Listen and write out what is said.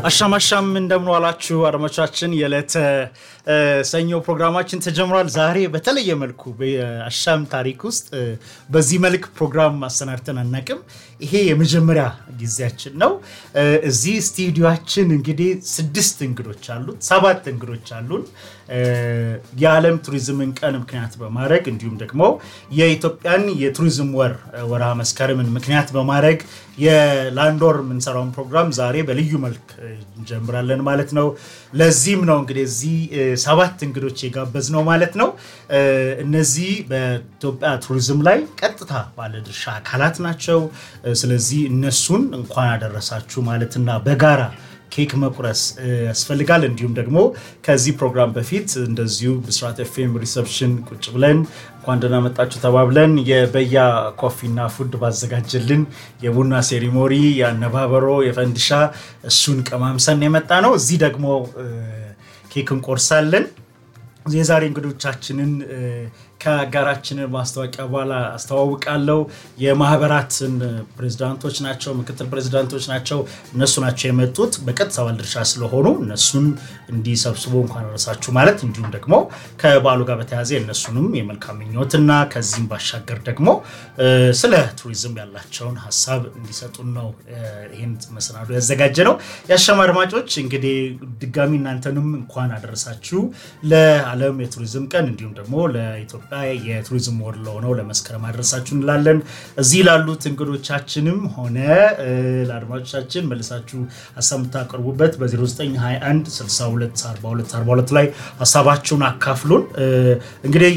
አሻም አሻም እንደምን ዋላችሁ አድማጮቻችን። የዕለተ ሰኞ ፕሮግራማችን ተጀምሯል። ዛሬ በተለየ መልኩ በአሻም ታሪክ ውስጥ በዚህ መልክ ፕሮግራም አሰናድተን አናቅም። ይሄ የመጀመሪያ ጊዜያችን ነው። እዚህ ስቱዲዮችን እንግዲህ ስድስት እንግዶች አሉት፣ ሰባት እንግዶች አሉን። የዓለም ቱሪዝምን ቀን ምክንያት በማድረግ እንዲሁም ደግሞ የኢትዮጵያን የቱሪዝም ወር ወርሃ መስከረምን ምክንያት በማድረግ የላንድ ወር የምንሰራውን ፕሮግራም ዛሬ በልዩ መልክ እንጀምራለን ማለት ነው። ለዚህም ነው እንግዲህ እዚህ ሰባት እንግዶች የጋበዝ ነው ማለት ነው። እነዚህ በኢትዮጵያ ቱሪዝም ላይ ቀጥታ ባለድርሻ አካላት ናቸው። ስለዚህ እነሱን እንኳን አደረሳችሁ ማለትና በጋራ ኬክ መቁረስ ያስፈልጋል። እንዲሁም ደግሞ ከዚህ ፕሮግራም በፊት እንደዚሁ ብስራት ኤፍኤም ሪሰፕሽን ቁጭ ብለን እንኳን ደህና መጣችሁ ተባብለን የበያ ኮፊና ፉድ ባዘጋጀልን የቡና ሴሪሞኒ የአነባበሮ የፈንድሻ እሱን ቀማምሰን የመጣ ነው። እዚህ ደግሞ ኬክ እንቆርሳለን። የዛሬ እንግዶቻችንን ከአጋራችንን ማስታወቂያ በኋላ አስተዋውቃለሁ። የማህበራትን ፕሬዚዳንቶች ናቸው፣ ምክትል ፕሬዚዳንቶች ናቸው። እነሱ ናቸው የመጡት በቀጥታ ባለድርሻ ስለሆኑ እነሱን እንዲሰብስቦ እንኳን አደረሳችሁ ማለት እንዲሁም ደግሞ ከበዓሉ ጋር በተያያዘ የእነሱንም የመልካም ምኞትና ከዚህም ባሻገር ደግሞ ስለ ቱሪዝም ያላቸውን ሀሳብ እንዲሰጡን ነው ይህን መሰናዶ ያዘጋጀ ነው። የአሻም አድማጮች እንግዲህ ድጋሚ እናንተንም እንኳን አደረሳችሁ ለዓለም የቱሪዝም ቀን እንዲሁም ደግሞ ለኢትዮጵያ የቱሪዝም ወር ለሆነው ለመስከረም አደረሳችሁ እንላለን። እዚህ ላሉት እንግዶቻችንም ሆነ ለአድማጮቻችን መልሳችሁ ሀሳብ የምታቀርቡበት በ0921 62 42 42 ላይ ሀሳባችሁን አካፍሉን እንግዲህ